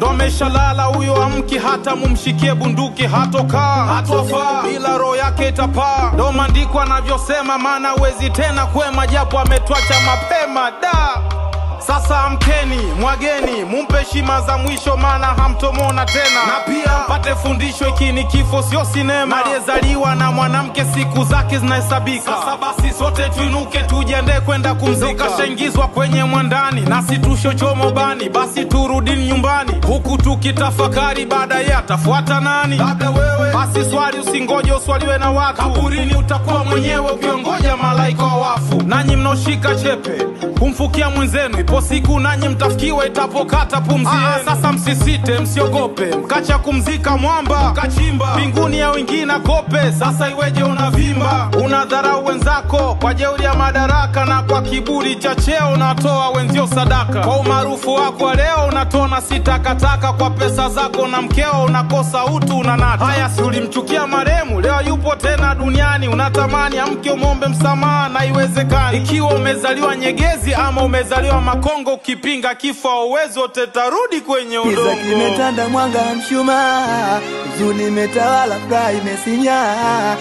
ndo ameshalala huyo amki hata mumshikie bunduki hatokaa hatofaa bila roho yake itapaa ndo maandiko anavyosema maana wezi tena kwema japo ametwacha mapema da sasa amkeni mwageni mumpe heshima za mwisho maana hamtomona tena na pia pate fundisho hiki ni kifo sio sinema aliyezaliwa na mwanamke siku zake zinahesabika sasa basi sote tuinuke tujiandae kwenda kumzika kashaingizwa kwenye mwandani nasi tushochomo bani basi turudini nyumbani huku tukitafakari baadaye atafuata nani labda wewe basi swali usingoje uswaliwe na watu kaburini utakuwa mwenyewe ukiongoja malaika wa wafu nanyi mnaoshika chepe kumfukia mwenzenu ipo siku nanyi mtafikiwa itapokata pumzi yenu. sasa msisite msiogope mkacha kumzika mwamba kachimba mbinguni ya wengine kope sasa iweje unavimba unadharau wenzako kwa jeuri ya madaraka na kwa kiburi cha cheo unatoa wenzio sadaka kwa umaarufu wako wa leo unatona sitakataka kwa pesa zako na mkeo unakosa utu unanata haya si ulimchukia maremu leo yupo tena duniani unatamani amke umombe msamaha na iwezekani ikiwa umezaliwa nyegezi ama umezaliwa makongo ukipinga kifo auwezi wote tarudi kwenye Kiza udongo kimetanda, mwanga mshumaa, huzuni imetawala, furaha imesinyaa.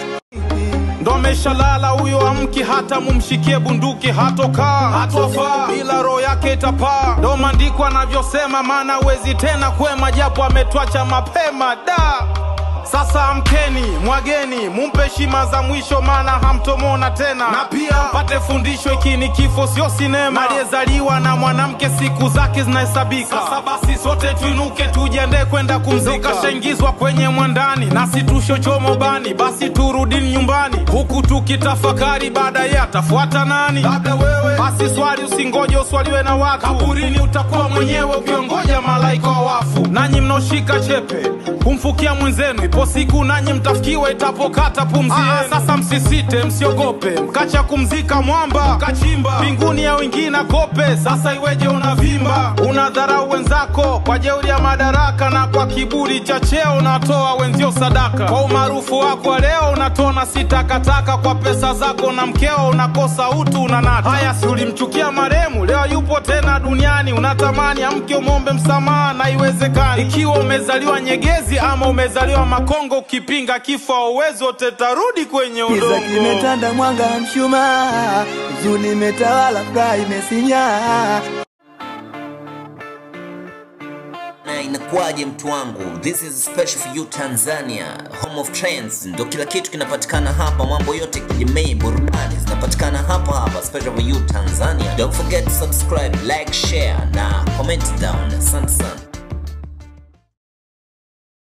ndo ameshalala huyo amki hata mumshikie bunduki hatokaa hatofaa bila roho yake itapaa ndo maandiko anavyosema maana wezi tena kwema japo ametwacha mapema da sasa amkeni mwageni mumpe heshima za mwisho maana hamtomona tena na pia pate fundisho hiki ni kifo sio sinema aliyezaliwa na mwanamke siku zake zinahesabika sasa basi sote tuinuke tujiandae kwenda kumzika kashaingizwa kwenye mwandani nasi tushochomo bani basi turudini nyumbani huku tukitafakari baadaye atafuata nani labda wewe basi swali usingoje uswaliwe na watu kaburini utakuwa mwenyewe ukiongoja malaika wa wafu nanyi mnaoshika chepe kumfukia mwenzenu ipo siku nanyi mtafikiwa itapokata pumzi yenu. sasa msisite msiogope mkacha kumzika mwamba kachimba mbinguni ya wengine kope sasa iweje unavimba unadharau wenzako kwa jeuri ya madaraka na kwa kiburi cha cheo unatoa wenzio sadaka kwa umaarufu wako wa leo unatona sitakataka kwa pesa zako na mkeo unakosa utu unanata haya si ulimchukia maremu leo yupo tena duniani unatamani amke umombe msamaha na iwezekani ikiwa umezaliwa nyegezi ama umezaliwa makongo ukipinga kifo auwezi wote tarudi kwenye Kiza udongo kimetanda, mwanga mshumaa, huzuni imetawala, furaha imesinyaa. na inakuwaje mtu wangu this is special for you tanzania home of trends ndo kila kitu kinapatikana hapa mambo yote ya kijamii burudani zinapatikana hapa hapa special for you tanzania don't forget to subscribe like share na comment down asante sana